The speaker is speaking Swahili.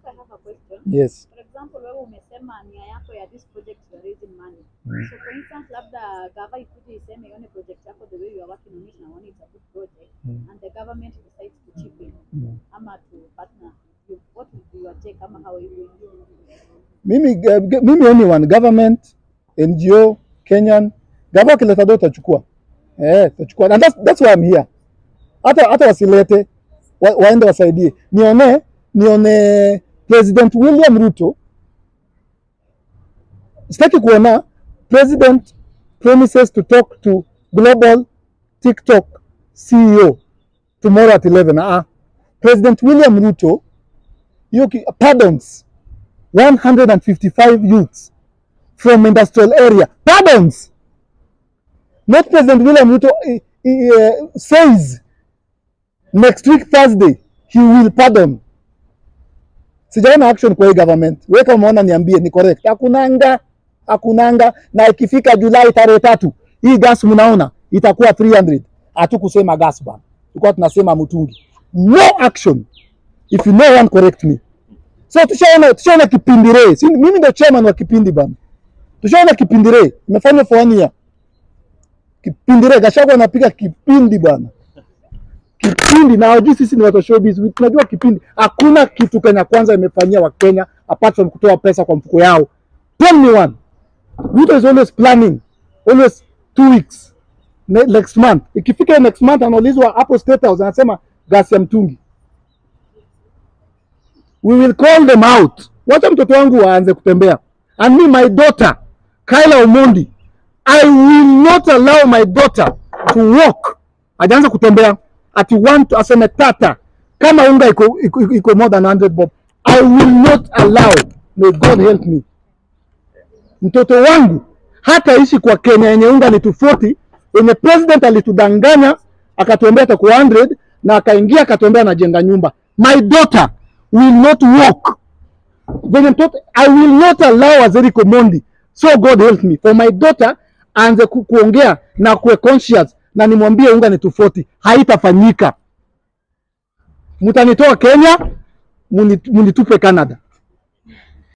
I have a question. Yes. For example, wewe umesema nia yako ya this project you are raising money. Mm. So for instance, labda gava ikuje iseme ione project yako the way you are working on it na one it's a good project Mm. and the government decides to chip in Mm. ama to partner with you. What would be your take ama how you will do? Mimi uh, g- mimi anyone government, NGO, Kenyan, gava kileta do utachukua. Eh, utachukua. And that's, that's why I'm here. Hata hata wasilete wa, waende wasaidie. Nione nione President William Ruto sitaki kuona president promises to talk to global TikTok CEO tomorrow at 11. Uh, President William Ruto hiyo ki- pardons 155 youths from industrial area. Pardons. Not President William Ruto eh, eh, uh, says next week Thursday he will pardon. Sijaona action kwa hii government. Wewe kama umeona niambie ni correct. Hakunanga, hakunanga na ikifika Julai tarehe tatu hii gas mnaona itakuwa 300. Hatukusema gas bana. Tulikuwa tunasema mtungi. No action. If you know one correct me. So tushaona tushaona kipindi re. Si, mimi ndo chairman wa kipindi bana. Tushaona kipindi re. Imefanywa for one year. Kipindi re Gachagua anapiga kipindi bana. Kipindi na hawajui sisi ni watu wa showbiz. Tunajua kipindi. Hakuna kitu Kenya kwanza imefanyia wa Kenya apart from kutoa pesa kwa mfuko yao. Tell me one. Ruto is always planning. Always two weeks. Ne- Next month. Ikifika next month anaulizwa hapo State House anasema gasi ya mtungi. we will call them out. Wacha mtoto wangu aanze kutembea. And me my daughter Kyla Omondi, I will not allow my daughter to walk. Ajaanza kutembea ati one to aseme tata kama unga iko, iko, iko more than 100 bob. I will not allow. May God help me. Mtoto wangu hataishi kwa Kenya yenye unga ni 240 yenye president alitudanganya akatuambia atakuwa 100 na akaingia akatuambia anajenga nyumba. My daughter will not walk. Venye mtoto I will not allow Azeri Komondi. So God help me. For my daughter aanze ku, kuongea na kuwe conscious na nimwambie unga ni 240 haitafanyika. Mtanitoa Kenya, muni- munitupe Canada.